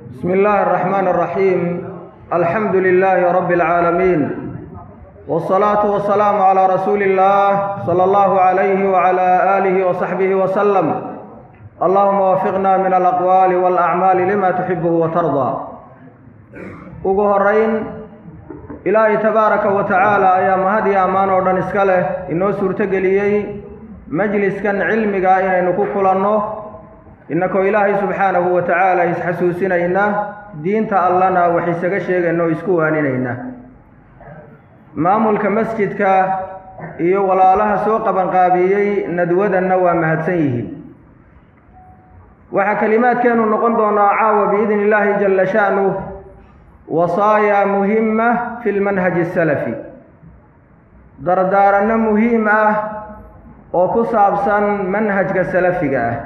بسم الله الرحمن الرحيم الحمد لله رب العالمين والصلاة والسلام على رسول الله صلى الله عليه وعلى آله وصحبه وسلم اللهم وفقنا من الأقوال والأعمال لما تحبه وترضى ugu horeyn ilaahay tabaaraka wa tacaala ayaa mahad iyo ammaan oo dhan iska leh inoo suurtogeliyey majliskan cilmiga inaynu ku kulanno innakoo ilaahay subxaanahu wa tacaala isxasuusinayna diinta allana wax isaga sheegayna oo isku waaninayna maamulka masjidka iyo walaalaha soo qabanqaabiyey nadwadanna waa mahadsan yihiin waxaa kelimaadkeenu noqon doonaa caawa biidni illaahi jalla sha'nuh wasaaya muhima fi lmanhaji asalafi dardaaranno muhiim ah oo ku saabsan manhajka salafiga ah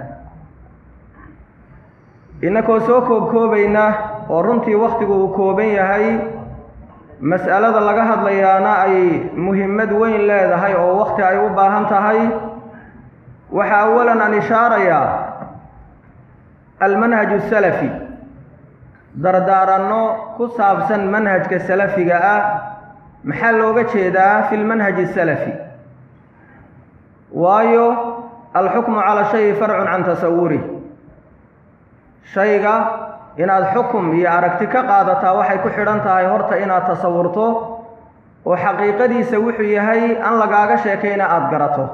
innakoo soo koobkoobayna oo runtii wakhtigu uu kooban yahay mas'alada laga hadlayaana ay muhimmad weyn leedahay oo wakhti ay u baahan tahay waxaa awalan aan ishaarayaa almanhaju asalafi dardaaranno ku saabsan manhajka salafiga ah maxaa looga jeedaa fi lmanhaji asalafi waayo alxukmu cala shayi farcun can tasawurih shayga inaad xukum iyo aragti ka qaadataa waxay ku xidhan tahay horta inaad tasawurto oo xaqiiqadiisa wuxuu yahay an lagaaga sheekayna aada garato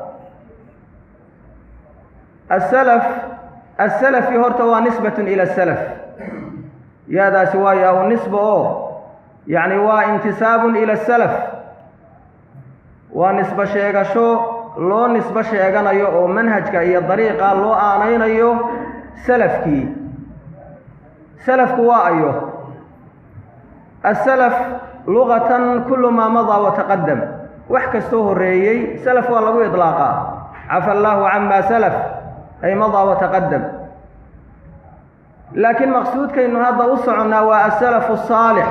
asalaf asalafi horta waa nisbatun ila salaf yaadaasi waa yaa-u nisba oo yacni waa intisaabun ila salaf waa nisbo sheegasho loo nisbo sheeganayo oo manhajka iyo dariiqa loo aanaynayo salafkii salafku waa ayo asalaf lugatan kullu maa madaa wataqadam wax kastoo horreeyey salaf waa lagu idlaaqaa cafa allaahu cama salaf ay madaa wataqadam laakiin maqsuudkaynu hadda u soconnaa waa asalafu asaalix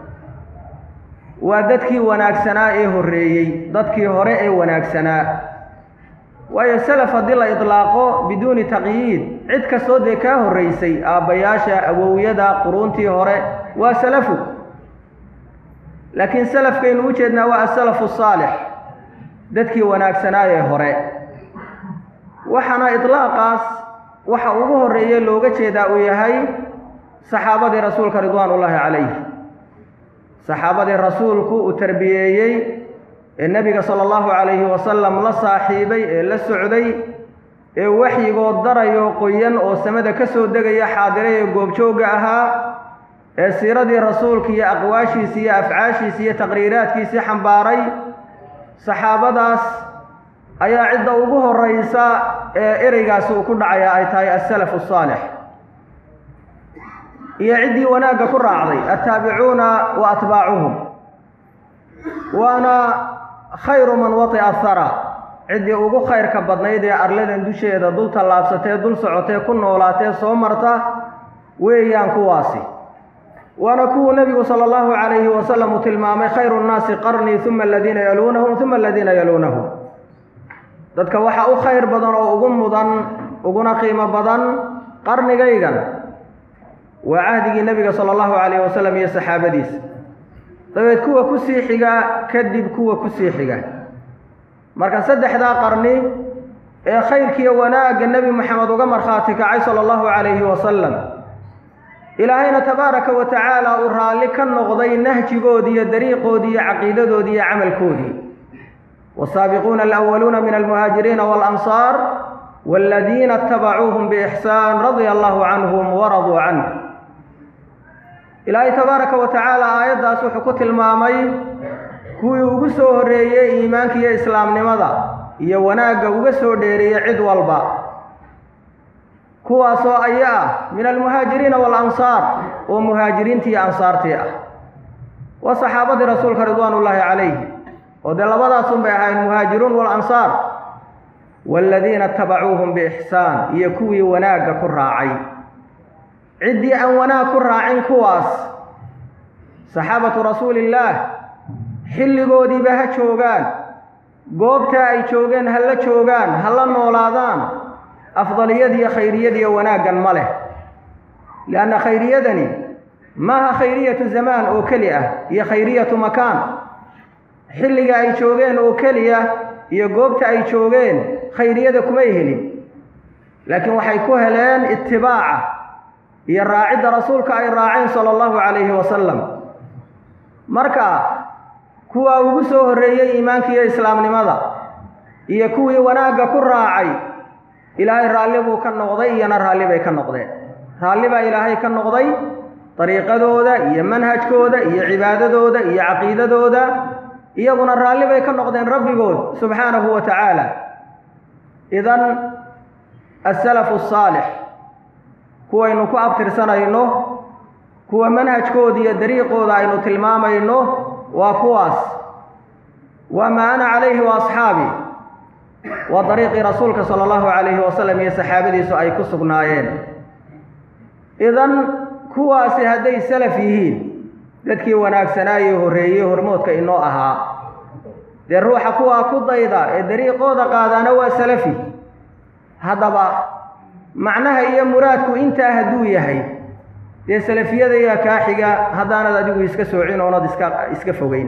waa dadkii wanaagsanaa ee horreeyey dadkii hore ee wanaagsanaa waayo salaf haddii la idlaaqo biduuni taqyiid cid kastoo dee kaa horraysay aabbayaasha awowyada quruuntii hore waa salafu laakiin salafkaynu u jeednaa waa asalafu asaalix dadkii wanaagsanaa ee hore waxaana idlaaqaas waxa ugu horreeye looga jeedaa uu yahay saxaabadii rasuulka ridwaanullaahi calayh saxaabadii rasuulku uu tarbiyeeyey ee nebiga sala allahu calayhi wasalam la saaxiibay ee la socday ee waxyigood darayo qoyan oo samada ka soo degaya xaadiray ee goobjoogga ahaa ee siiradii rasuulka iyo aqwaashiisi iyo afcaashiisi iyo taqriiraadkiisii xambaaray saxaabadaas ayaa cidda ugu horraysa ee ereygaasi uu ku dhacaya ay tahay asalafu asaalix iyo ciddii wanaagga ku raacday attaabicuuna wa atbaacuhum waana khayru man wati'a hara ciddii ugu khayrka badnayd ee arladan dusheeda dul tallaabsatee dul socotee ku noolaatee soo marta weeyaan kuwaasi waana kuwuu nebigu sala allahu calayhi wasalam uu tilmaamay khayru nnaasi qarnii uma aladiina yaluunahum uma aladiina yaluunahum dadka waxaa u khayr badan oo ugu mudan uguna qiimo badan qarnigaygan waa cahdigii nebiga sala allahu calayhi wasalam iyo saxaabadiisa dabeed kuwa ku sii xiga kadib kuwa ku sii xiga marka saddexdaa qarni ee khayrkiiyo wanaagga nebi moxamed uga markhaati kacay sala allahu calayhi wasalam ilaahayna tabaaraka wa tacaala uu raalli ka noqday nahjigoodii iyo dariiqoodii iyo caqiidadoodii iyo camalkoodii والsaabiquuna alأwaluuna min almuhaajiriina wاlanصaar wاladiina اtabacuuhum bإxsaan radia allahu canhum waraduu canh ilaahay tabaaraka wa tacaala aayaddaas wuxuu ku tilmaamay kuwii ugu soo horreeyey iimaanka iyo islaamnimada iyo wanaagga uga soo dheereeyey cid walba kuwaasoo aya ah min almuhaajiriina wاlansaar oo muhaajiriintii iyo ansaartii ah waa saxaabadii rasuulka ridwaan ullaahi calayh oo dee labadaasun bay ahayn muhaajiruun walansaar waaladiina tabacuuhum biixsaan iyo kuwii wanaagga ku raacay ciddii aan wanaag ku raacin kuwaas saxaabatu rasuuliillaah xilligoodiiba ha joogaan goobtaa ay joogeen ha la joogaan ha la noolaadaan afdaliyadiiyo khayriyadiiyo wanaaggan ma leh lianna khayriyadani maaha khayriyatu zamaan oo keli ah iyo khayriyatu makaan xilliga ay joogeen oo keliya iyo goobta ay joogeen khayriyada kumay helin laakiin waxay ku heleen itibaaca iyo raacidda rasuulka ay raaceen sala allahu calayhi wasalam marka kuwaa ugu soo horreeyey iimaanka iyo islaamnimada iyo kuwii wanaagga ku raacay ilaahay raalli buu ka noqday iyona raalli bay ka noqdeen raalli baa ilaahay ka noqday dariiqadooda iyo manhajkooda iyo cibaadadooda iyo caqiidadooda iyaguna raalli bay ka noqdeen rabbigood subxaanahu wa tacaala idan asalafu asaalix kuwaynu ku abtirsanayno kuwa manhajkooda iyo dariiqooda aynu tilmaamayno waa kuwaas waa maa ana calayhi wa asxaabi waa dariiqii rasuulka sala allahu calayhi wasalam iyo saxaabadiisu ay ku sugnaayeen idan kuwaasi hadday salaf yihiin dadkii wanaagsanaaye horreeyey hormoodka inoo ahaa dee ruuxa kuwaa ku dayda ee dariiqooda qaadaana waa salafi haddaba macnaha iyo muraadku intaa hadduu yahay dee salafiyada yaa kaa xiga haddaanad adigu iska soocin oonad iska iska fogeyn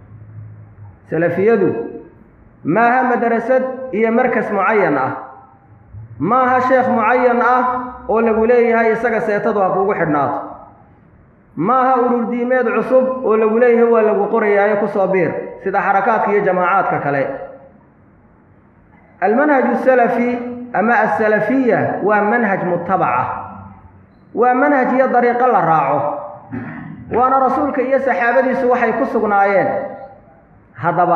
salafiyadu maaha madrasad iyo markas mucayan ah maaha sheekh mucayan ah oo lagu leeyahay isaga seetadu ha kuugu xidhnaato maaha ururdiimeed cusub oo lagu leeyahay waa lagu qorayaayo kusoo biir sida xarakaadka iyo jamaacaadka kale almanhaj asalafi ama asalafiya waa manhaj mutabaca waa manhaj iyo dariiqo la raaco waana rasuulka iyo saxaabadiisu waxay ku sugnaayeen haddaba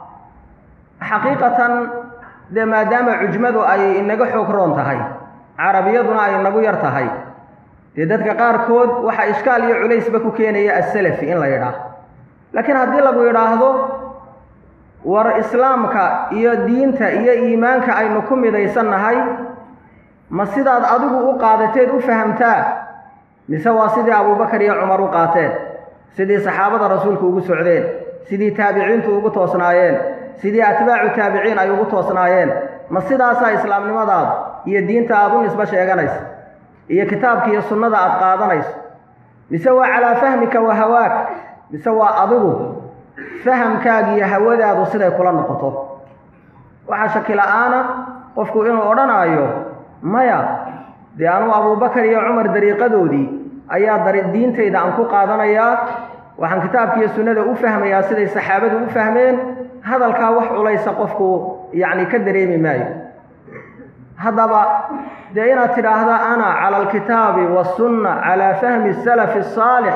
xaqiiqatan dee maadaama cujmadu ay inaga xoog roon tahay carabiyaduna ay nagu yar tahay dee dadka qaarkood waxaa ishkaal iyo culaysba ku keenaya asalafi in la yidhaah laakiin haddii lagu yidhaahdo war islaamka iyo diinta iyo iimaanka aynu ku midaysannahay ma sidaad adigu u qaadateed u fahamtaa mise waa sidii abuubakar iyo cumar u qaateen sidii saxaabada rasuulku ugu socdeen sidii taabiciintu ugu toosnaayeen sidii atbaacu taabiciin ay ugu toosnaayeen ma sidaasaa islaamnimadaada iyo diinta aada u nisbo sheeganaysa iyo kitaabka iyo sunnada aada qaadanayso mise waa calaa fahmika wa hawaak mise waa adigu fahamkaaga iyo hawadaadu siday kula noqoto waxaa shaki la-aana qofku inuu odhanaayo maya dee anuu abuubakar iyo cumar dariiqadoodii ayaa dari diintayda aan ku qaadanayaa waxaan kitaabka iyo sunnada u fahmayaa siday saxaabadu u fahmeen hadalkaa wax culaysa qofku yacni ka dareemi maayo haddaba dee inaad tidhaahda ana cala alkitaabi wasunna calaa fahmi salafi asaalix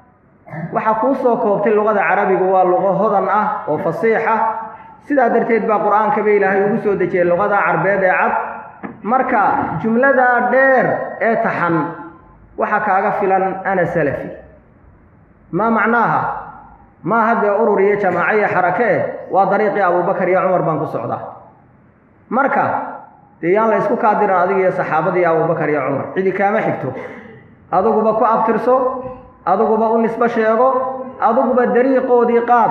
waxaa kuu soo koobtay luqada carabigu waa luqo hodan ah oo fasiixa sidaa darteed baa qur-aankaba ilaahay ugu soo dejiyey luqada carbeed ee cad marka jumladaa dheer ee taxan waxaa kaaga filan ana salafi maa macnaaha maaha dee urur iyo jamaaco iyo xarake eh waa dariiqii abuubakar iyo cumar baan ku socdaa marka dee yaan la ysku kaadiran adiga iyo saxaabadii abuubakar iyo cumar cidi kaama xigto adiguba ku abtirso adiguba u nisbo sheego adiguba dariiqoodii qaad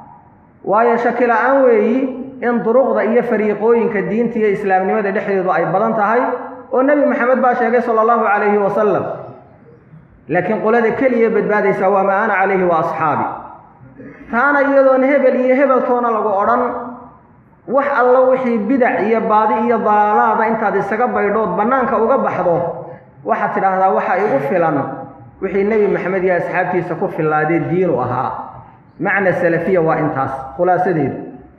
waayo shaki la-aan weeyi in duruqda iyo fariiqooyinka diinta iyo islaamnimada dhexdeedu ay badan tahay oo nebi maxamed baa sheegay sala allahu calayhi wasalam laakiin qolada keliya badbaadaysaa waa maa ana calayhi wa asxaabi taana iyadoon hebel iyo hebeltoona lagu odhan wax allo wixii bidac iyo baadi iyo daalaada intaad isaga baydhood bannaanka uga baxdo waxaad tidhaahdaa waxa igu filan wixii nebi maxamed iyo asxaabtiisa ku fillaadee diinu ahaa macna salafiya waa intaas khulaasadeedu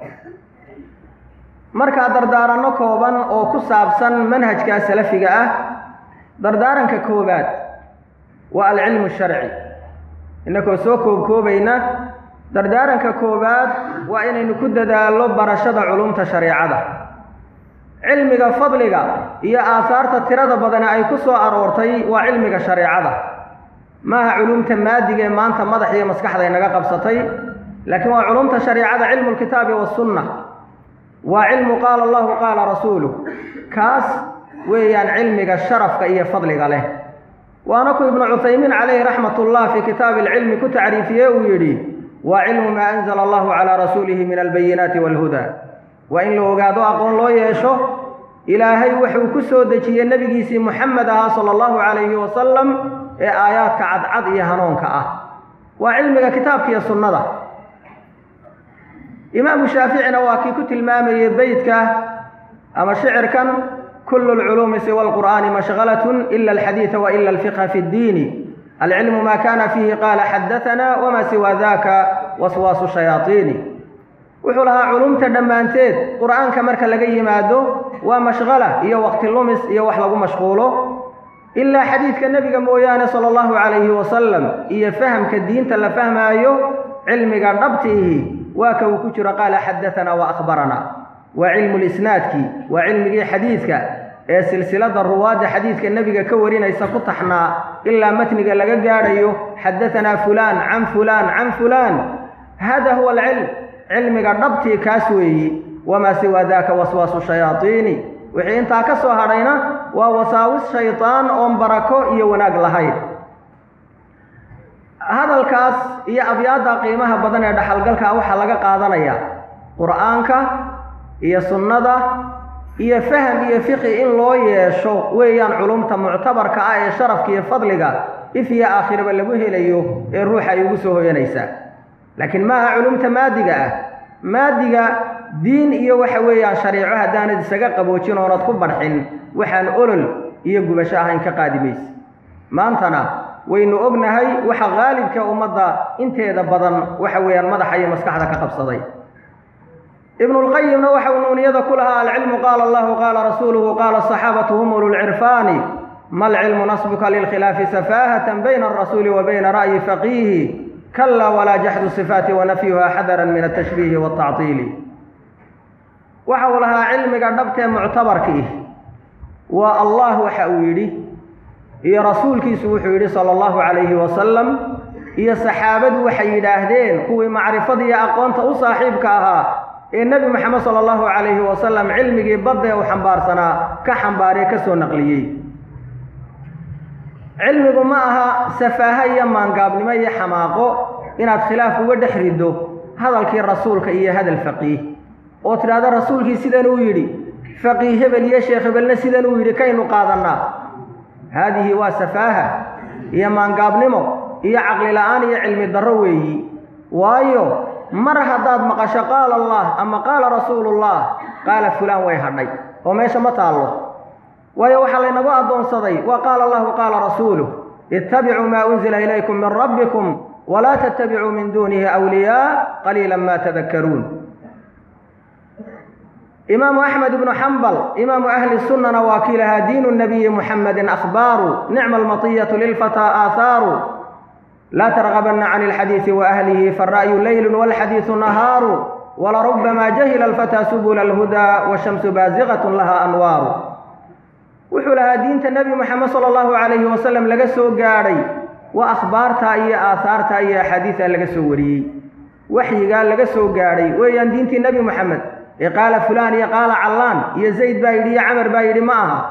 markaa dardaaranno kooban oo ku saabsan manhajkaa salafiga ah dardaaranka koowaad waa alcilmu sharci innakoo soo koobkoobayna dardaaranka koowaad waa inaynu ku dadaallo barashada culumta shareecada cilmiga fadliga iyo aahaarta tirada badani ay ku soo aroortay waa cilmiga shareecada maaha culumta maadiga ee maanta madax iyo maskaxda inaga qabsatay laakiin waa culumta shareecada cilmu lkitaabi wasunna waa cilmu qaala allahu qaala rasuuluh kaas weeyaan cilmiga sharafka iyo fadliga leh waana ku ibnu cuthaymiin calayhi raxmat ullah fii kitaabi alcilmi ku tacriifiyey uu yidhi waa cilmu maa anzala allahu calaa rasuulihi min albayinaati waalhudaa waa in la ogaado aqoon loo yeesho ilaahay wuxuu ku soo dejiyey nebigiisii muxamed ahaa sala allahu calayhi wasalam ee aayaadka cadcad iyo hanuunka ah waa cilmiga kitaabka iyo sunnada imaamu shaaficina waa kii ku tilmaamayey beytka ama shicirkan kulu lculuumi siwa alqur'aani mashhalatun ila alxadiida wa ila alfiqha fi ddiini alcilmu ma kana fiihi qaala xadaana wama siwa daka waswaasu shayaaiini wuxuu lahaa culumta dhammaanteed qur'aanka marka laga yimaado waa mashqala iyo waqti lumis iyo wax lagu mashquulo ilaa xadiidka nebiga mooyaane sala allahu calayhi wasalam iyo fahamka diinta la fahmaayo cilmiga dhabtiihi waa ka uu ku jiro qaala xadaanaa wa akhbaranaa waa cilmu lisnaadkii waa cilmigii xadiidka ee silsilada ruwaadda xadiidka nebiga ka warinaysa ku taxnaa ilaa matniga laga gaadhayo xadaanaa fulaan can fulaan can fulaan hada huwa alcilm cilmiga dhabtii kaas weeyi wamaa siwaa daka waswaasu shayaaiini wixii intaa ka soo hadhayna waa wasaawis shaydaan oon barako iyo wanaag lahayn hadalkaas iyo abyaadda qiimaha badan ee dhaxalgalka waxaa laga qaadanayaa qur'aanka iyo sunnada iyo faham iyo fiqi in loo yeesho weeyaan culumta muctabarka ah ee sharafka iyo fadliga if iyo aakhiraba lagu helayo ee ruuxa ay ugu soo hoyanaysaa laakiin maaha culumta maadiga ah maadiga diin iyo waxa weeyaan shariico haddaanad isaga qaboojin oonad ku barxin waxaan olol iyo gubasho ahayn ka qaadi mayse maantana waynu ognahay waxa qaalibka ummadda inteeda badan waxa weeyaan madaxa iyo maskaxda ka qabsaday ibnulqayimna waxa uu nuuniyada ku lahaa alcilmu qaala allahu qaala rasuuluhu qaala asaxaabatu hum ululcirfaani ma alcilmu nasbuka lilkhilaafi safaahatan bayna alrasuuli wa bayna ra'yi faqiihi kala walaa jaxdu sifaati wa nafyuha xadaran min altashbiihi waltactiili waxa uu lahaa cilmiga dhabtee muctabarkiih waa allah waxa uu yidhi iyo rasuulkiisu wuxuu yidhi sala allahu calayhi wasalam iyo saxaabadu waxay yidhaahdeen kuwii macrifada iyo aqoonta u saaxiibka ahaa ee nebi moxamed sala allahu calayhi wasalam cilmigii badda uu xambaarsanaa ka xambaariye ka soo naqliyey cilmigu ma aha safaaha iyo maangaabnimo iyo xamaaqo inaad khilaaf uga dhex riddo hadalkii rasuulka iyo hadal faqiih oo tidhahdo rasuulkii sidan uu yidhi faqiih hebel iyo sheekh hebelna sidan uu yidhi kaynu qaadannaa haadihi waa safaaha iyo maangaabnimo iyo caqli la'aan iyo cilmi darro weeyi waayo mar haddaad maqasho qaala allah ama qaala rasuulullah qaala fulaan way hadhay oo meesha ma taallo waayo waxaa laynagu addoonsaday waa qaala allahu qaala rasuuluh ittabicuu maa unzila ilaykum min rabbikum walaa tattabicuu min duunihi awliyaa qaliila ma tadakkaruun imaamu axmed ibnu xambal imaamu ahli sunnana waa kii lahaa diinu nabiyi muxamedin akhbaaru nicma almatiyatu lilfataa aahaaru laa targabanna can ilxadiisi waahlihi fara'yu leylu walxadiisu nahaaru walarubbama jahila alfataa subula alhudaa washamsu baasiqatun laha anwaaru wuxuu lahaa diinta nebi moxamed sala allahu calayhi wasalam laga soo gaadhay waa akhbaartaa iyo aahaartaa iyo axaadiisaa laga soo wariyey waxyigaa laga soo gaadhay weeyaan diintii nebi moxamed ee qaala fulaan iyo qaala callaan iyo zayd baa yidhi iyo camar baa yidhi ma aha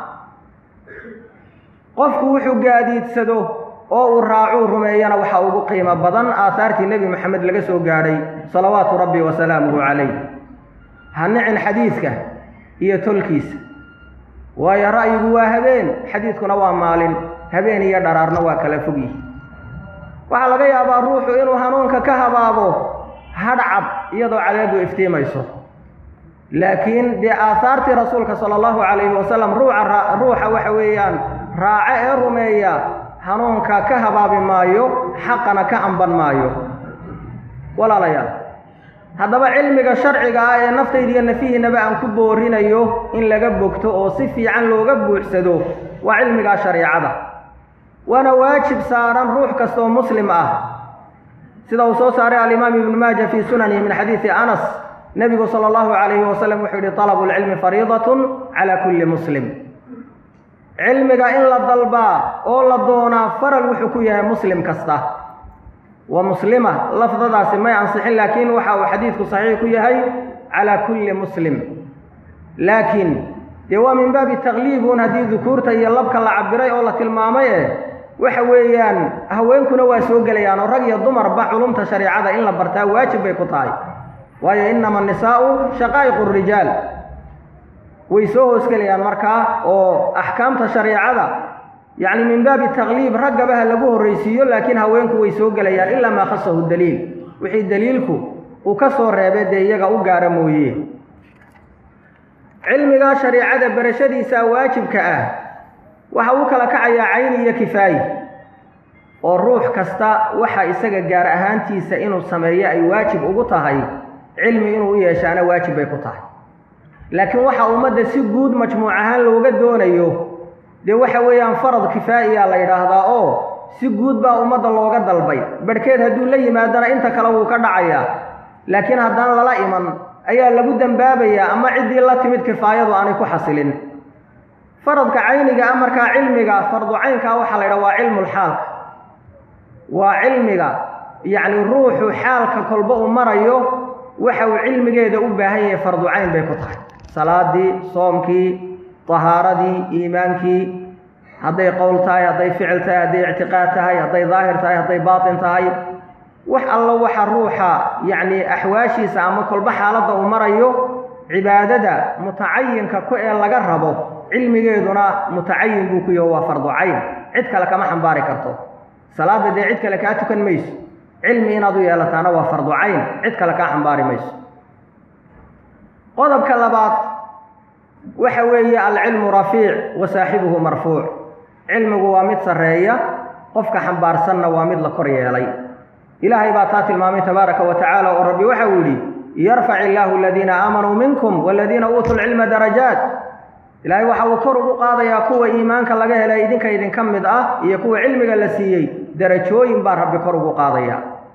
qofku wuxuu gaadiidsado oo uu raacuu rumeeyana waxaa ugu qiimo badan aahaartii nebi moxamed laga soo gaadhay salawaatu rabbi wa salaamuhu calayh ha nicin xadiidka iyo tolkiisa waayo ra'yigu waa habeen xadiidkuna waa maalin habeen iyo dharaarna waa kala fog yihi waxaa laga yaabaa ruuxu inuu hanuunka ka habaabo hadhcad iyadoo cadeedu iftiimayso laakiin dee aahaartii rasuulka sala allahu calayhi wasalam ruuca ruuxa waxa weeyaan raace ee rumeeya hanuunka ka habaabi maayo xaqana ka amban maayo walaalayaal haddaba cilmiga sharciga ah ee naftayda iyo nafihiinaba aan ku boorinayo in laga bogto oo si fiican looga buuxsado waa cilmigaa shareicada waana waajib saaran ruux kastaoo muslim ah sida uu soo saaray alimaam ibnu maaja fii sunanihi min xadiidi anas nebigu sala allahu calayhi wasalam wuxuu yihi talabu lcilmi fariidatun cala kulli muslim cilmiga in la dalbaa oo la doonaa faral wuxuu ku yahay muslim kasta wa muslima lafdadaasi may ansixin laakiin waxa uu xadiidku saxiix ku yahay calaa kulli muslim laakiin dee waa min baabi takliibun haddii dukuurta iyo labka la cabiray oo la tilmaamay eh waxa weeyaan haweenkuna waa soo gelayaan oo rag iyo dumarba culumta shareicada in la bartaa waajib bay ku tahay waayo inama anisaa'u shaqaa'iqu rijaal way soo hoosgelayaan markaa oo axkaamta shareicada yacni min baabi takliib raggaba ha lagu horraysiiyo laakiin haweenku way soo gelayaan ilaa maa khasahu daliil wixii daliilku uu ka soo reebay dee iyaga u gaara mooye cilmigaa shariicada barashadiisa waajibka ah waxa uu kala kacayaa cayni iyo kifaayi oo ruux kasta waxa isaga gaar ahaantiisa inuu sameeyo ay waajib ugu tahay cilmi inuu u yeeshaana waajib bay ku tahay laakiin waxa ummadda si guud majmuuc ahaan looga doonayo dee waxa weeyaan farad kifaa'iyaa la yidhaahdaa oo si guud baa ummadda looga dalbay barhkeed hadduu la yimaadana inta kale wuu ka dhacayaa laakiin haddaan lala iman ayaa lagu dembaabayaa ama ciddii la timid kifaayadu aanay ku xasilin faradka cayniga ah markaa cilmiga fardu caynkaa waxaa la yidhaha waa cilmulxaalka waa cilmiga yacni ruuxu xaalka kolba uu marayo waxa uu cilmigeeda u baahan yahay fardu cayn bay ku tahay salaadii soomkii tahaaradii iimaankii hadday qowl tahay hadday ficil tahay hadday ictiqaad tahay hadday daahir tahay hadday baatin tahay wax allo waxa ruuxa yacni axwaashiisa ama kolba xaaladda uu marayo cibaadada mutacayinka ku ee laga rabo cilmigeeduna mutacayin buu ku yaho waa fardu cayn cid kale kama xambaari karto salaadda dee cid kale kaa tukan mayso cilmi inaad u yeelataana waa fardu cayn cid kale kaa xambaari mayso qodobka labaad waxa weeye alcilmu rafiic wa saaxibuhu marfuuc cilmigu waa mid sarreeya qofka xambaarsanna waa mid la kor yeelay ilaahay baa taa tilmaamay tabaaraka wa tacaala oo rabbi waxa uu yidhi yarfac illaahu aladiina aamanuu minkum waladiina uutuu lcilma darajaat ilaahay waxa uu kor ugu qaadayaa kuwa iimaanka laga helay idinka idinka mid ah iyo kuwa cilmiga la siiyey darajooyin baa rabbi kor ugu qaadaya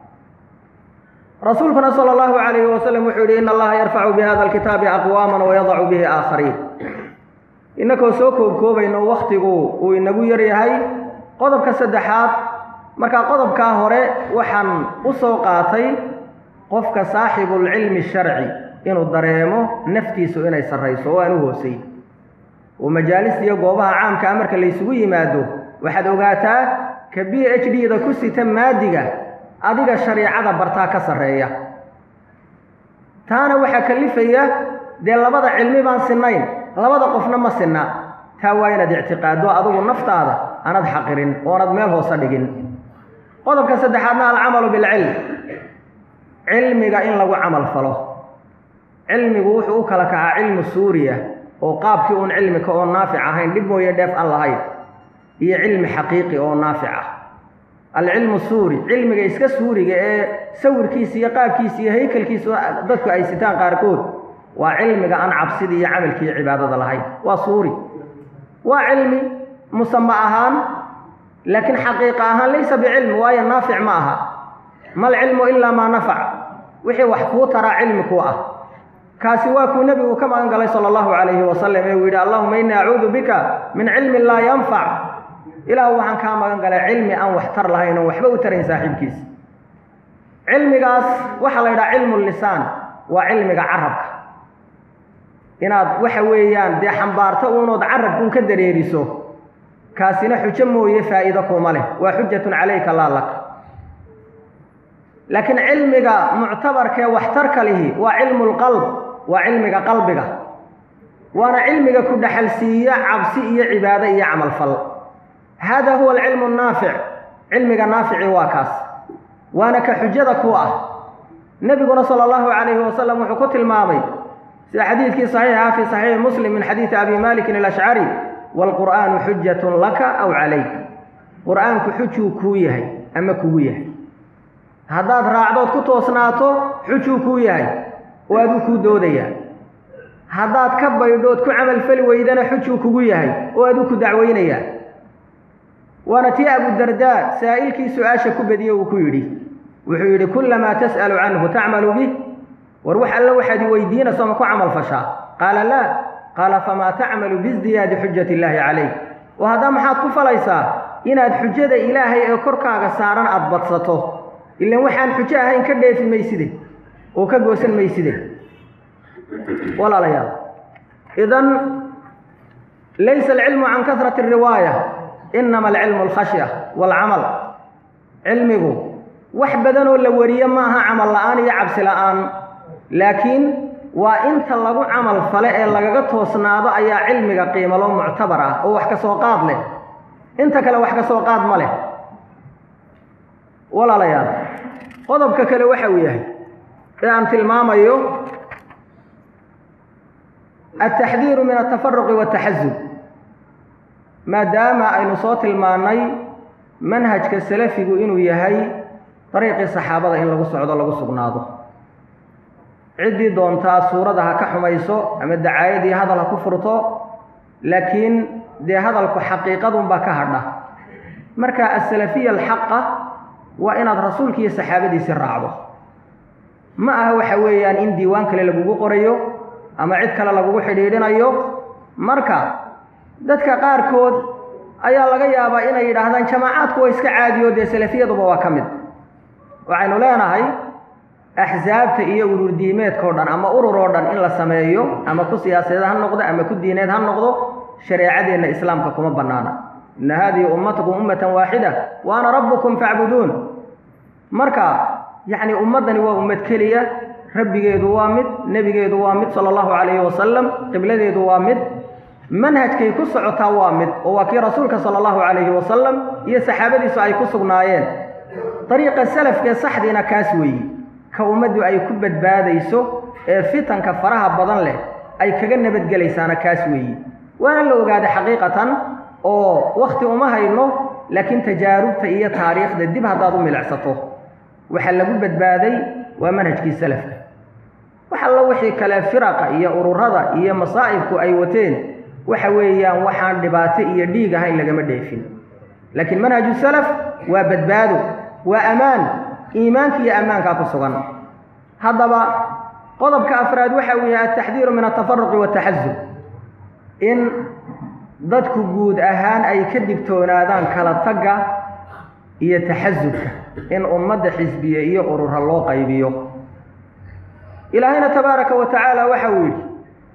rasuulkuna sala allahu calayhi wasalam wuxuu yidhi ina allaha yarfacu bihada alkitaabi aqwaaman wayadacu bihi aakhariin innakoo soo koobkoobayno wakhtigu uu inagu yar yahay qodobka saddexaad markaa qodobkaa hore waxaan u soo qaatay qofka saaxibulcilmi sharci inuu dareemo naftiisu inay sarrayso oo aan u hoosay oo majaalista iyo goobaha caamka ah marka laysugu yimaado waxaad ogaataa ka b h d da ku sita maadiga adiga shariicada bartaa ka sarreeya taana waxaa kalifaya dee labada cilmi baan sinnayn labada qofna ma sinna taa waa inaad ictiqaaddo adigu naftaada aanad xaqirin oonad meel hoose dhigin qodobka saddexaadna alcamalu bilcilm cilmiga in lagu camal falo cilmigu wuxuu u kala kacaa cilmu suuriya oo qaabkii uun cilmika oo naafic ahayn dhib mooye dheef aan lahayn iyo cilmi xaqiiqi oo naafic ah alcilmu suuri cilmiga iska suuriga ee sawirkiisa iyo qaabkiisa iyo haykalkiisa dadku ay sitaan qaarkood waa cilmiga aan cabsidii iyo camalkii cibaadada lahayn waa suuri waa cilmi musama ahaan laakiin xaqiiqa ahaan laysa bicilmi waayo naafic ma aha mal cilmu ilaa maa nafac wixii wax kuu taraa cilmi kuu ah kaasi waa kuu nebigu ka magan galay sala allahu calayhi wasalam ee uu yidhi allahuma innii acuudu bika min cilmin laa yanfac ilaahu waxaan kaa magan galay cilmi aan wax tar lahayn oon waxba u tarayn saaxiibkiisa cilmigaas waxaa la yidhaha cilmu lisaan waa cilmiga carabka inaad waxa weeyaan dee xambaarto uunood carabka un ka dareeriso kaasina xujo mooye faa'iido kuma leh waa xujatun calayka laa lak laakiin cilmiga muctabarkee waxtarka lihi waa cilmu lqalb waa cilmiga qalbiga waana cilmiga ku dhaxalsiiya cabsi iyo cibaado iyo camalfal hada huwa alcilmu annaafic cilmiga naafici waa kaas waana ka xujada ku ah nebiguna sala allahu calayhi wasalam wuxuu ku tilmaamay sida xadiidkii saxiixa fi saxiixi muslim min xadiidi abi malikin alashcari waalqur'aanu xujatun laka aw calayk qur'aanku xujuu kuu yahay ama kugu yahay haddaad raacdood ku toosnaato xujuu kuu yahay oo aduu kuu doodayaa haddaad ka baydhood ku camalfali weydana xujuu kugu yahay oo aduu ku dacweynayaa waana tii abudardaa saa'ilkii su-aasha ku badiye uu ku yidhi wuxuu yidhi kullamaa tas'alu canhu tacmalu bih war wax alle waxaad i weydiinayso ma ku camal fashaa qaala laa qaala famaa tacmalu biizdiyaadi xujati illaahi calayk oo haddaa maxaad ku falaysaa inaad xujada ilaahay ee korkaaga saaran aada badsato ilan waxaan xujo ahayn ka dheefi mayside oo ka goosan mayside walaalayaal idan laysa alcilmu can kasrati ariwaaya inama alcilmu alkhashya waalcamal cilmigu wax badanoo la wariye maaha camal la'aan iyo cabsi la'aan laakiin waa inta lagu camal fale ee lagaga toosnaado ayaa cilmiga qiimalo muctabar ah oo wax ka soo qaad leh inta kale wax ka soo qaad ma leh walaalayaal qodobka kale waxa uu yahay ee aan tilmaamayo altaxdiiru min altafaruqi waataxasub maadaama aynu soo tilmaannay manhajka salafigu inuu yahay dariiqii saxaabada in lagu socdo lagu sugnaado ciddii doontaa suurada ha ka xumayso ama dacaayadii hadal ha ku furto laakiin dee hadalku xaqiiqadunbaa ka hadha marka asalafiya alxaqa waa inaad rasuulki iyo saxaabadiisi raacdo ma aha waxa weeyaan in diiwaan kale lagugu qorayo ama cid kale lagugu xidhiidhinayo marka dadka qaarkood ayaa laga yaabaa inay yidhaahdaan jamaacaadku waa iska caadiyo dee salafiyaduba waa ka mid waxaynu leenahay axsaabta iyo ururdiimeedka o dhan ama urur oo dhan in la sameeyo ama ku siyaasadeed ha noqdo ama ku diineed ha noqdo shareecadeenna islaamka kuma bannaana inna haadihi ummatukum ummatan waaxida wa ana rabbukum facbuduun marka yacni ummaddani waa ummad keliya rabbigeedu waa mid nebigeedu waa mid sala allahu calayhi wasalam qibladeedu waa mid manhajkay ku socotaa waa mid oo waa kii rasuulka sala allahu calayhi wasalam iyo saxaabadiisu ay ku sugnaayeen dariiqa salafkee saxdiina kaas weeyi ka ummaddu ay ku badbaadayso ee fitanka faraha badan leh ay kaga nabadgelaysaana kaas weeyi waana la ogaaday xaqiiqatan oo wakhti uma hayno laakiin tajaarubta iyo taariikhda dib haddaad u milicsato waxa lagu badbaaday waa manhajkii salafka wax alla wixii kale firaqa iyo ururada iyo masaa'ibku ay wateen waxa weeyaan waxaan dhibaato iyo dhiig ahayn lagama dheefin laakiin manhaju salaf waa badbaado waa ammaan iimaanka iyo ammaankaa ku sugan haddaba qodobka afraad waxa uu yahay altaxdiiru min altafaruqi waataxasub in dadku guud ahaan ay ka digtoonaadaan kala tagga iyo taxasubka in ummadda xisbiye iyo urura loo qaybiyo ilaahayna tabaaraka wa tacaala waxa uu yidhi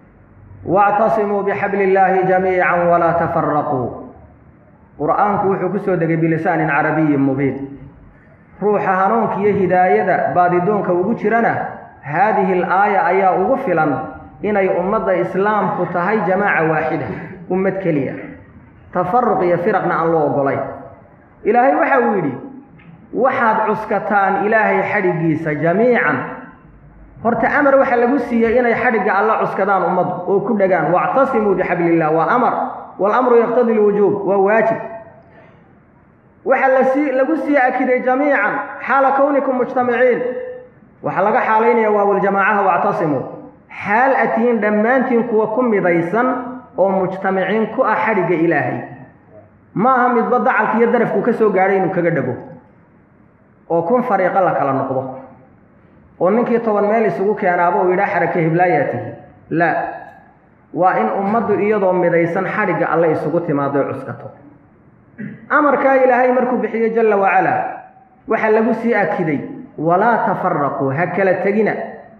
wactasimuu bixabli illaahi jamiican walaa tafaraquu qur-aanku wuxuu ku soo degay bilisaanin carabiyin mubiin ruuxa hanuunka iyo hidaayada baadidoonka ugu jirana haadihi alaaya ayaa ugu filan inay ummadda islaamku tahay jamaaca waaxida ummad keliya tafaruq iyo firaqna aan loo ogolayn ilaahay waxa uu yidhi waxaad cuskataan ilaahay xadhiggiisa jamiican horta amar waxaa lagu siiyey inay xadhigga alla cuskadaan ummaddu oo ku dhagaan wactasimuu bixabli illah waa amar waalamru yaqtadi lwujuub waa waajib waxaa lasi lagu sii akiday jamiican xaala kownikum mujtamiciin waxaa laga xaalaynaya waawljamaacaha wactasimuu xaal atihiin dhammaantiin kuwa ku midaysan oo mujtamiciin ku ah xadhigga ilaahay ma aha midba dacalka iyo darafku ka soo gaadhay inuu kaga dhago oo kun fariiqo la kala noqdo oo ninkii toban meel isugu keenaaba uu yidhaha xarake hiblaayaa tihi laa waa in ummaddu iyadoo midaysan xadhigga alle isugu timaadoy cuskato amarkaa ilaahay markuu bixiyey jalla wacalaa waxaa lagu sii akiday walaa tafaraquu ha kala tegina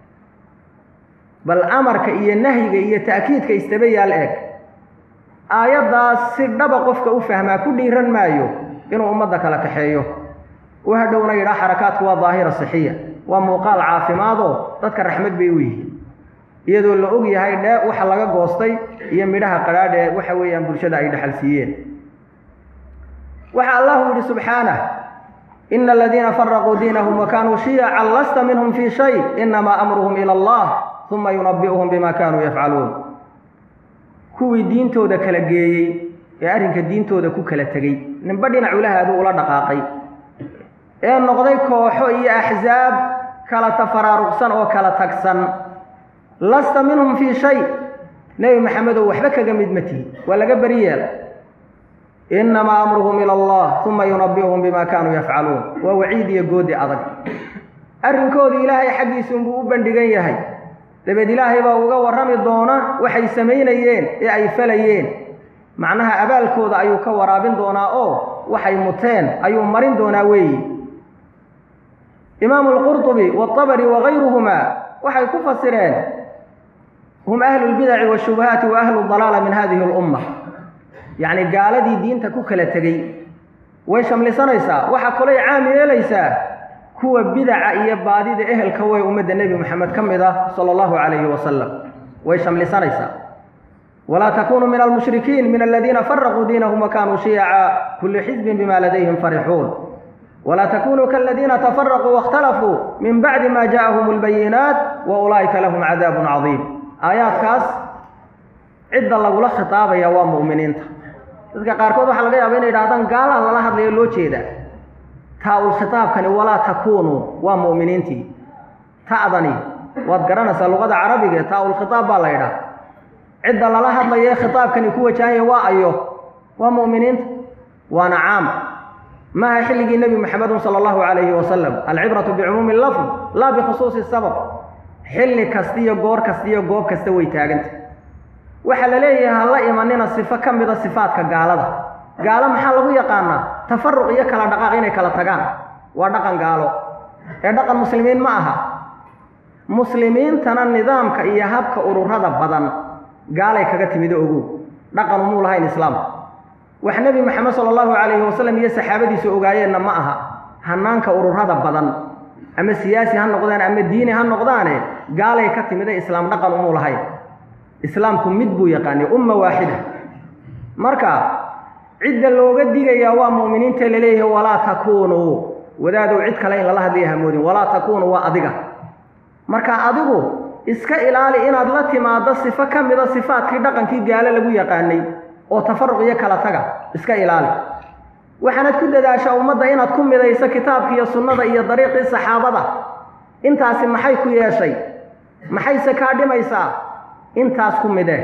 bal amarka iyo nahyiga iyo ta'kiidka istaba yaal eeg aayaddaas si dhaba qofka u fahmaa ku dhiiran maayo inuu ummadda kala kaxeeyo u hadhowna yidhaa xarakaadku waa daahira sixiya waa muuqaal caafimaadoo dadka raxmad bay u yihiin iyadoo la og yahay dhee waxa laga goostay iyo midhaha qadhaadhee waxa weeyaan bulshada ay dhexal siiyeen waxa allahu yidhi subxaanah ina aladiina faraquu diinahum wakanuu shiyacan lasta minhum fii shay inamaa amruhum ila allah uma yunabi'uhum bima kanuu yafcaluun kuwii diintooda kala geeyey ee arrinka diintooda ku kala tegey ninba dhinac ulahaadu ula dhaqaaqay ee noqday kooxo iyo axsaab kala tafaraaruqsan oo kala tagsan lasta minhum fii shay nebi maxamedow waxba kaga mid ma tihi waa laga beri yeel innamaa amruhum ila allah uma yunabi'uhum bima kaanuu yafcaluun waa waciid iyo goodi adag arrinkoodu ilaahay xaggiisa unbuu u bandhigan yahay dabeed ilaahay baa uga warrami doona waxay samaynayeen ee ay falayeen macnaha abaalkooda ayuu ka waraabin doonaa oo waxay muteen ayuu marin doonaa weeyi imaamu alqurطubi wاطabri wagayruhumaa waxay ku fasireen hum ahlu اlbidaci wالshubuhaati wa ahlu اdalaala min hadihi اlumma yacni gaaladii diinta ku kala tegey way shamlisanaysaa waxaa kalay caam yeelaysaa kuwa bidaca iyo baadida ehelka way ummadda nebi moxamed ka mid ah sala allahu calayhi wasalam way shamlisanaysaa walaa takunuu min almushrikiin min aladiina faraquu diinahum wakanuu shiyaca kulli xizbin bima ladayhim farixuun walaa takunuu kaladiina tafaraquu waاkhtalafuu min bacdi ma ja'ahum اlbayinaat wa ulaa'ika lahum cadaabun cadiim aayaadkaas cidda lagula khitaabaya waa mu'miniinta dadka qaarkood waxaa laga yaaba inay idhahdaan gaalaan lala hadlayo loo jeeda taa-ul khitaabkani walaa takuunuu waa mu'miniintii ta'dani waad garanaysaa luqada carabiga ee taa-ul khitaab baa la ydhaha cidda lala hadlayo ee khitaabkani ku wajahanya waa ayo waa mu'miniinta waana caam maaha xilligii nebi maxamedun sala allahu calayhi wasalam alcibratu bicumuumi lafd laa bikhusuusi sabab xilli kasta iyo goor kasta iyo goob kasta way taaganta waxaa la leeyahay ha la imanina sifo ka mida sifaadka gaalada gaalo maxaa lagu yaqaanaa tafaruq iyo kala dhaqaaq inay kala tagaan waa dhaqan gaalo ee dhaqan muslimiin ma aha muslimiintana nidaamka iyo habka ururada badan gaalay kaga timido ogow dhaqan umuu lahayn islaamka wax nebi maxamed sala allahu calayhi wasalam iyo saxaabadiisu ogaayeenna ma aha hanaanka ururada badan ama siyaasi ha noqdaan ama diini ha noqdaane gaalay ka timida islaam dhaqan umuu lahayn islaamku mid buu yaqaanay umma waaxida marka cidda looga digayaa waa mu'miniinta laleeyahay walaa takuunuu wadaadow cid kale in lala hadlaya hamoodin walaa takuunuu waa adiga marka adigu iska ilaali inaad la timaaddo sifo ka mida sifaadkii dhaqankii gaalo lagu yaqaanay oo tafaruq iyo kala taga iska ilaali waxaanad ku dadaashaa ummadda inaad ku midayso kitaabka iyo sunnada iyo dariiqii saxaabada intaasi maxay ku yeeshay maxayse kaa dhimaysaa intaas ku midee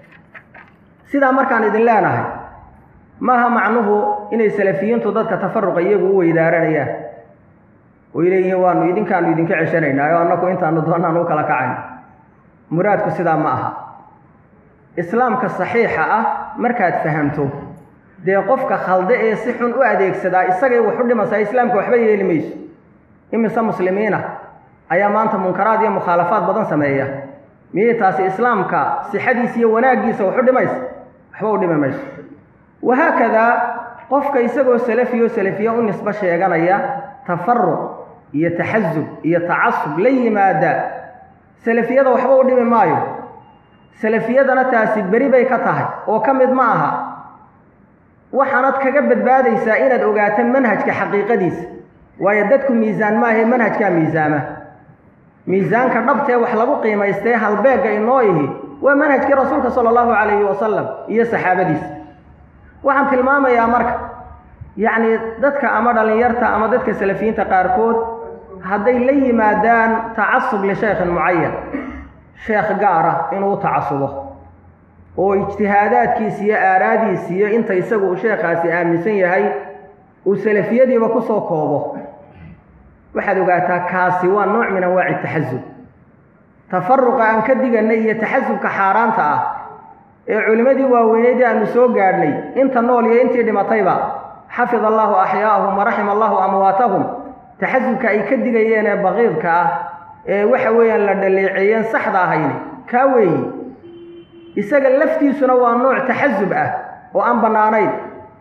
sidaa markaan idin leenahay maaha macnuhu inay salafiyiintu dadka tafaruqa iyagu u weydaaranayaan oy leeyihiin waanu idinkaanu idinka ceshanaynaa oo annaku intaanu doonaan u kala kacayn muraadku sidaa ma aha islaamka saxiixa ah markaad fahamto dee qofka khalde ee si xun u adeegsadaa isagay wax u dhimaysaa islaamka waxba yeeli mayso imise muslimiina ayaa maanta munkaraad iyo mukhaalafaad badan sameeya miyay taasi islaamka sixadiisa iyo wanaaggiisa wax u dhimaysa waxba u dhimi mayso wahaakadaa qofka isagoo salafiyo salafiya u nisbo sheeganaya tafaruq iyo taxasub iyo tacasub la yimaada salafiyada waxba u dhimi maayo salafiyadana taasi beri bay ka tahay oo ka mid ma aha waxaanad kaga badbaadaysaa inaad ogaato manhajka xaqiiqadiisa waayo dadku miisaan maahae manhajkaa miisaama miisaanka dhabtee wax lagu qiimaystee halbeegga inoo ihi waa manhajkii rasuulka sala allahu calayhi wasalam iyo saxaabadiisa waxaan tilmaamayaa marka yacnii dadka ama dhallinyarta ama dadka salafiyiinta qaarkood hadday la yimaadaan tacasub lishaykhin mucayan sheekh gaara inuu tacasubo oo ijtihaadaadkiisa iyo aaraadiisa iyo inta isagu uu sheekhaasi aaminsan yahay uu salafiyadiiba ku soo koobo waxaad ogaataa kaasi waa nooc min anwaaci taxasub tafaruqa aan ka diganay iyo taxasubka xaaraanta ah ee culimmadii waaweyneydii aanu soo gaadhnay inta nool iyo intii dhimatayba xafid allaahu axyaa'ahum waraxima allahu amwaatahum taxasubka ay ka digayeen ee baqiidka ah ee waxa weeyaan la dhaleeceeyeen saxda ahayni kaa weeyi isaga laftiisuna waa nooc taxasub ah oo aan bannaanayn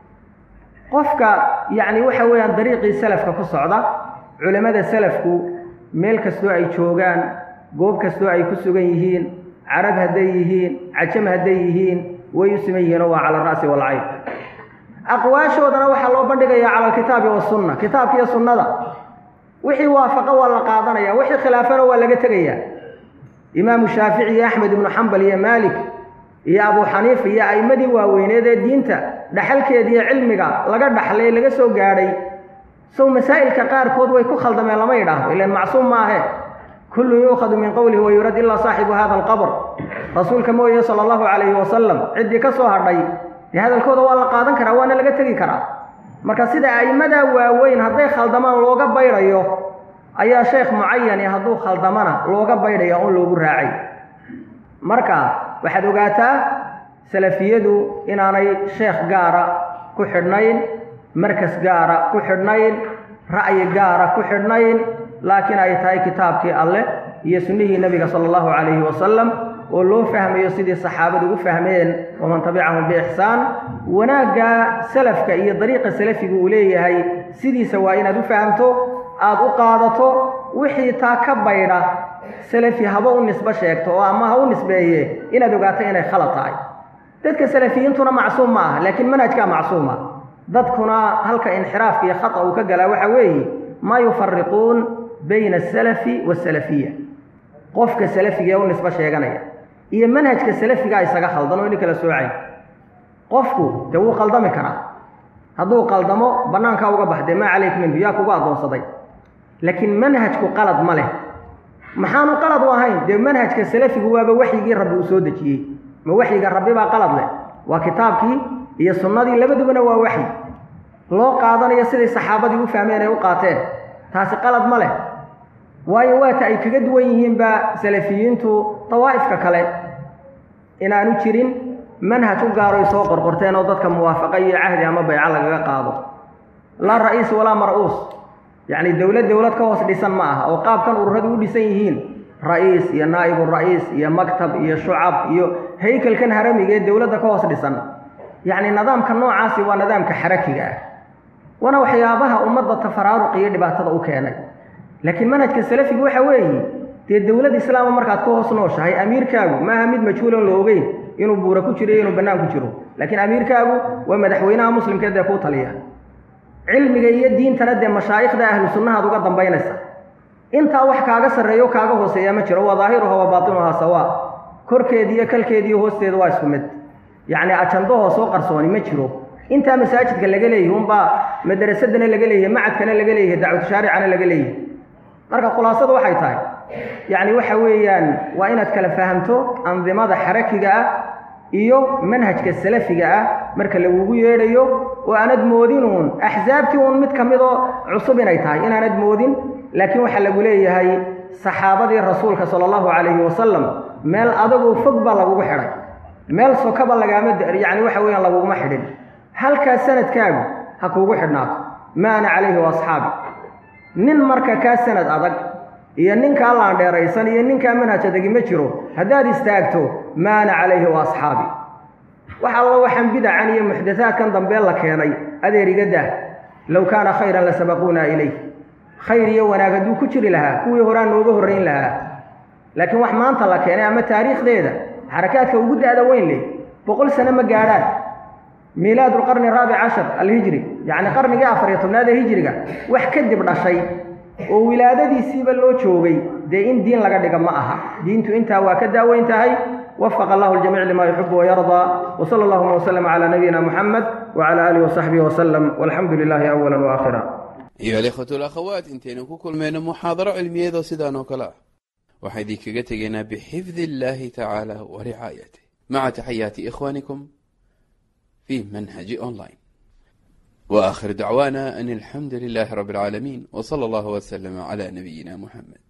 qofka yacni waxa weeyaan dariiqii salafka ku socda culimmada salafku meel kastoo ay joogaan goob kastoo ay ku sugan yihiin carab hadday yihiin cajam hadday yihiin way u siman yihiinoo waa cala ara'si waalcayn aqwaashoodana waxaa loo bandhigayaa cala alkitaabi wasunna kitaabka iyo sunnada wixii waafaqa waa la qaadanaya wixii khilaafana waa laga tegayaa imaamu shaafici iyo axmed ibnu xambal iyo maalik iyo abu xaniifa iyo a'immadii waaweyneed ee diinta dhaxalkeeda iyo cilmiga laga dhaxlay laga soo gaadhay sow masaa'ilka qaarkood way ku khaldameen lama yidhaahdo ilan macsuum maahe kullun yuukhadu min qowlihi wa yurad ilaa saaxibu hada alqabr rasuulka mooye sala allahu calayhi wasalam ciddii ka soo hadhay dee hadalkooda waa la qaadan karaa waana laga tegi karaa marka sida a'immadaa waaweyn hadday khaldamaan looga baydhayo ayaa sheekh mucayani hadduu khaldamana looga baydhaya oon loogu raacay marka waxaad ogaataa salafiyadu inaanay sheekh gaara ku xidhnayn markas gaara ku xidhnayn ra'yi gaara ku xidhnayn laakiin ay tahay kitaabkii alleh iyo sunnihii nebiga sala allahu calayhi wasalam oo loo fahmayo sidii saxaabadu u fahmeen waman tabicahum biixsaan wanaagga salafka iyo dariiqa salafigu uu leeyahay sidiisa waa inaad u fahamto aada u qaadato wixii taa ka baydha salafi haba u nisbo sheegto oo ama ha u nisbeeye inaad ogaato inay khalad tahay dadka salafiyiintuna macsuum ma aha laakiin manhajkaa macsuuma dadkuna halka inxiraafka iyo khata uu ka galaa waxa weeye maa yufariquun bayna asalafi waasalafiya qofka salafiga ee u nisbo sheeganaya iyo manhajka salafigaa isaga khaldan oo ini kala soocayn qofku dee wuu qaldami karaa hadduu qaldamo bannaankaa uga baxdee maa calayk minhu yaa kugu addoonsaday laakiin manhajku qalad ma leh maxaanu qalad u ahayn dee manhajka salafigu waaba waxyigii rabbi uu soo dejiyey ma waxyiga rabbi baa qalad leh waa kitaabkii iyo sunnadii labadubana waa waxyi loo qaadanayo siday saxaabadii u fahmeen ay u qaateen taasi qalad ma leh waayo waata ay kaga duwan yihiinba salafiyiintu dawaa'ifka kale inaanu jirin manhaj u gaaro ay soo qorqorteen oo dadka muwaafaqa iyo cahdi ama bayco lagaga qaado laa ra'iis walaa mar-uus yacni dowlad dowlad ka hoos dhisan ma aha oo qaabkan ururadu u dhisan yihiin ra'iis iyo naa'ibu ra'iis iyo maktab iyo shucab iyo haykalkan haramiga ee dowladda ka hoos dhisan yacni nidaamka noocaasi waa nidaamka xarakiga ah waana waxyaabaha ummadda tafaraaruq iyo dhibaatada u keenay laakiin manhajka salafiga waxa weeye dee dowlad islaama markaad ka hoos nooshahay amiirkaagu maaha mid majhuulan la ogeyn inuu buura ku jiro iyo inuu bannaan ku jiro laakiin amiirkaagu waa madaxweynaha muslimkeed ee kuu taliya cilmiga iyo diintana dee mashaa'ikhda ahlu sunnahaad uga dambaynaysa intaa wax kaaga sarreeyo kaaga hooseeya ma jiro waa daahiruha wa baatinuhaa sawaa korkeedi iyo kalkeedi iyo hoosteeda waa isku mid yacni ajandahoo soo qarsooni ma jiro intaa masaajidka laga leeyahy unbaa madarasadana laga leeyahay macadkana laga leeyahay dacwatushaaricana laga leeyahay marka khulaasadu waxay tahay yacni waxa weeyaan waa inaad kala fahamto andimada xarakiga ah iyo manhajka salafiga ah marka lagugu yeedhayo oo aanad moodin uun axsaabtii uun mid ka mid oo cusub inay tahay inaanad moodin laakiin waxaa lagu leeyahay saxaabadii rasuulka sala allahu calayhi wasalam meel adagoo fog baa lagugu xidhay meel sokaba lagaama yacni waxa weeyaan laguguma xidhin halkaas sanadkaagu ha kuugu xidhnaato ma ana calayhi wa asxaabi nin marka kaa sanad adag iyo ninkaa laandheeraysan iyo ninkaa manhaj adagi ma jiro haddaad istaagto ma ana calayhi wa asxaabi wax allo waxaan bidacan iyo muxdathaadkan dambee la keenay adeer iga dah low kaana khayran la sabaquuna ilayh khayr iyo wanaag hadduu ku jiri lahaa kuwii horaa nooga horrayn lahaa laakiin wax maanta la keenay ama taariikhdeeda xarakaadka ugu da'da weyn leh boqol sano ma gaadhaan miilaad lqarni araabic cashar alhijri yacni qarnigii afar iyo tobnaad ee hijriga wax kadib dhashay oo wilaadadiisiiba loo joogay dee in diin laga dhiga ma aha diintu intaa waa ka daaweyn tahay وفق الله الجميع لما يحب ويرضى وصلى اللهم وسلم على نبينا محمد وعلى آله وصحبه وسلم والحمد لله أولا وآخرا أيها الإخوة والأخوات انتين كل من محاضرة علمية ذو سيدان وكلا وحيدي كغتغينا بحفظ الله تعالى ورعايته مع تحيات إخوانكم في منهج أونلاين وآخر دعوانا أن الحمد لله رب العالمين وصلى الله وسلم على نبينا محمد